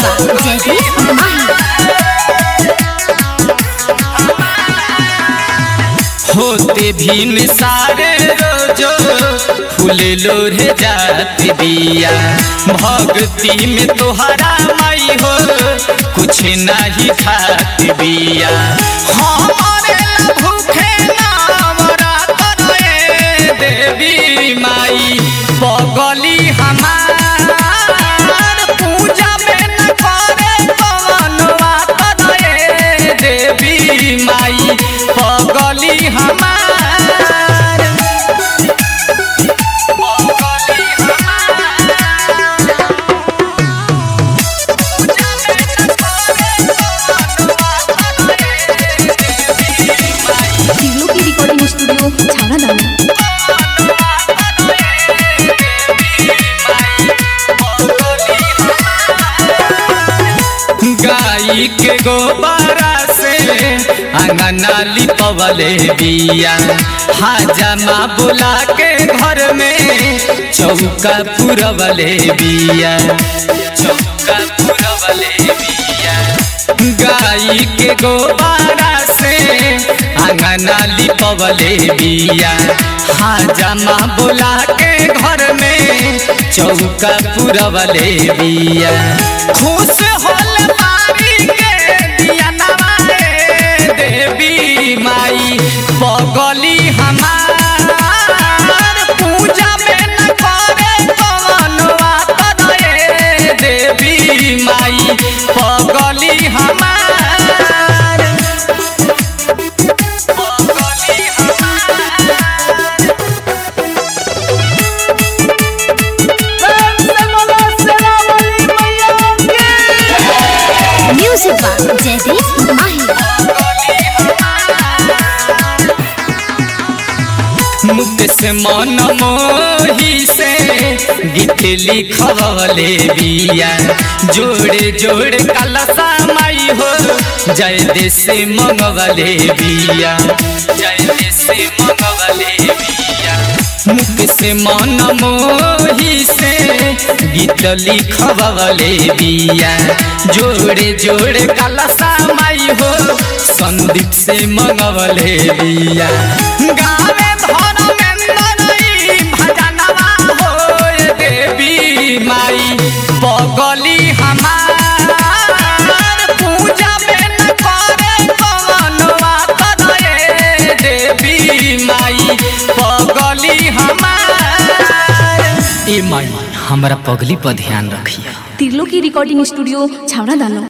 by Jaideep Mahi. होते भीम सारे रोजो फूल लोरे जात बिया भक्ति में तोहरा माई हो कुछ नहीं खात बिया हमारे ला भूखे नामरा करे देवी माई बगली हमार पूजा में न करे पवनवा करे देवी माई पगली हमार पगली तिलो की रिकॉर्डिंग स्टूडियो छाना दाना गाई के गोबारा से अंगना लिपवले बिया हाजमा बुला के घर में चौका पुरवले बिया चौका पुरवले बिया गाई के गोबारा से अंगना लिपवले बिया हाजमा बुला के घर में चौका पुरवले बिया खुश होल मारी के दिया नवाए देवी माई बगली हमार पूजा में न करे पवनवा करे देवी माई पगली हमार पगली हमार Music by Jaideep Mahi. मुक्त से मन मोही से गीत लिखवले बिया जोड़े जोड़े कलसा माई हो जय देश मंगवले बिया जय देश मंगवले बिया मुख से मन मोही से गीत लिखवले बिया जोड़े जोड़े कलसा माई हो संदीप से मंगवले बिया गावे धर्मेंद्र भजनवा होए देवी माई बगली हमार पूजा में न करे पवनवा करे देवी माई पगली हमार ए माई हमरा पगली पर ध्यान रखिया तिलो की रिकॉर्डिंग स्टूडियो छावड़ा दानो